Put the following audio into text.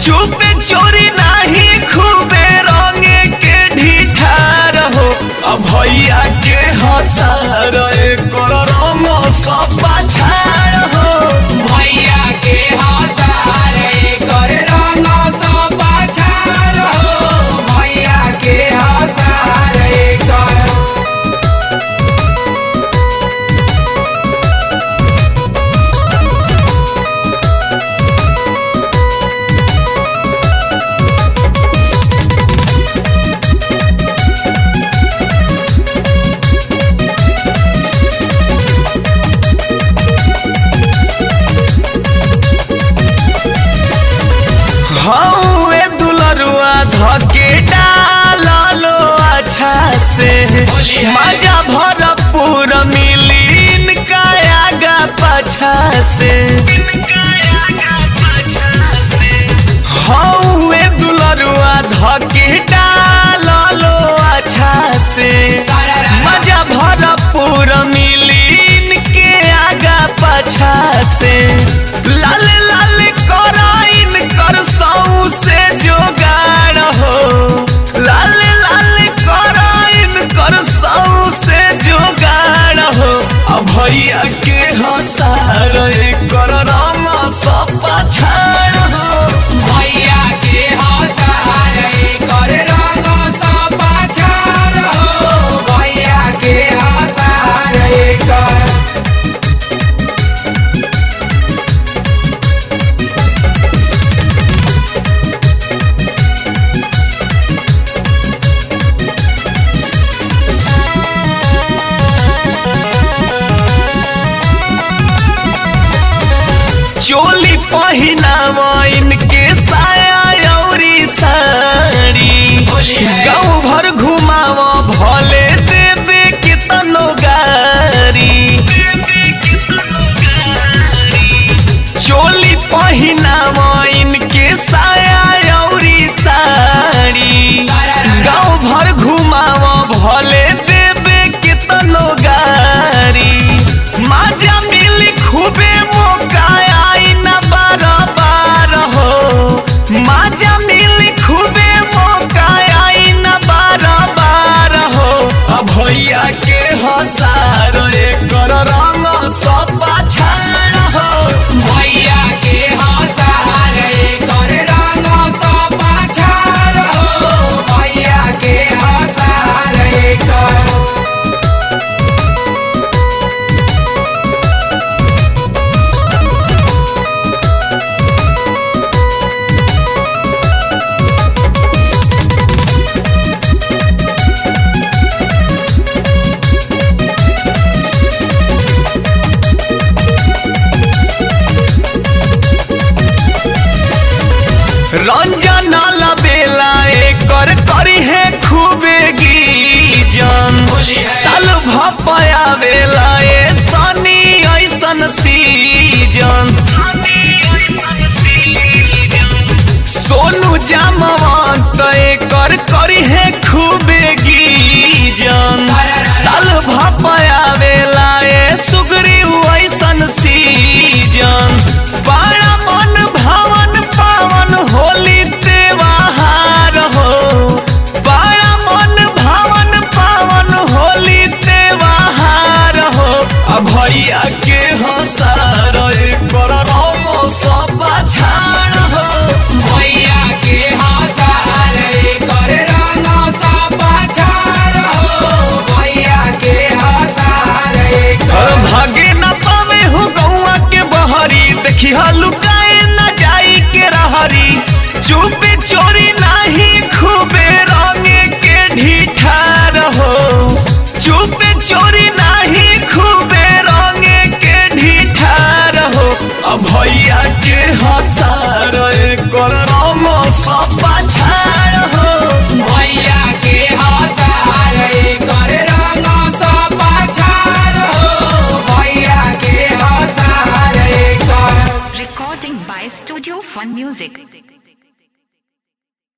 चुपे चोरी नाही खूबे रंगे के ढिठार हो अब भैया के हसार एकर रंग सब पाछाड़ हो भैया के हसारे कर रंग सब पाछार हो भैया के हसारे कर हौए दुलरुआ धके डालो अच्छा से होली है। मजा भरपूर मिली इनका आगा पाछा से हौए दुलरुआ धके डालो अच्छा से मजा भरपूर मिली इनके आगा पाछा से लाल लाल कराइन कर सौ से जोगाड़ हो लाल लाल कराइन कर सौ से जोगाड़ हो अब भैया के हसार कर रंग सब पछाड़ हो भैया के हसारे कर रंग सब पाछार हो भैया के हसारे कर चोली पहिनाव इनके साया औरी साड़ी होली है। गाँव भर घुमाव भले देवे कितनो गारी चोली पहिनाव इनके साया औरी साड़ी गाँव भर घुमाव भले देवे कितनो गारी माजा मिली खूबे मौका आई न बार बार हो माजा मिली खूबे मौका आई न बार बार हो अब भैया के हसार एकर रंग सब पाछाड़ हो भैया के हसारे कर रंग सब पाछार हो भैया के हसारे कर रंजन लबेला एकर करी है खूबे गीजन होली है। साल भपया बेला ए सनी ऐसन सीजन सोनू जामवंत एकर करी है खूबे गीजन साल भपया बेला ए सुगरी ऐसन सीजन बड़ा मन भावन पावन होली त्योहार हो बड़ा मन भावन पावन होली त्योहार हो अब भैया के हसार कर रंग सब छाड़ हो भैया के हसारे कर रंग सब पाछार हो भैया के हसारे कर भागे न पावे हो गौआ के बहरी देखी लुकाए न जाई के रहरी चुपे चोरी नाही खूबे रंगे के ढिठार हो चुपे चोरी नाही खूबे रंगे के ढिठार हो अब भैया के हसार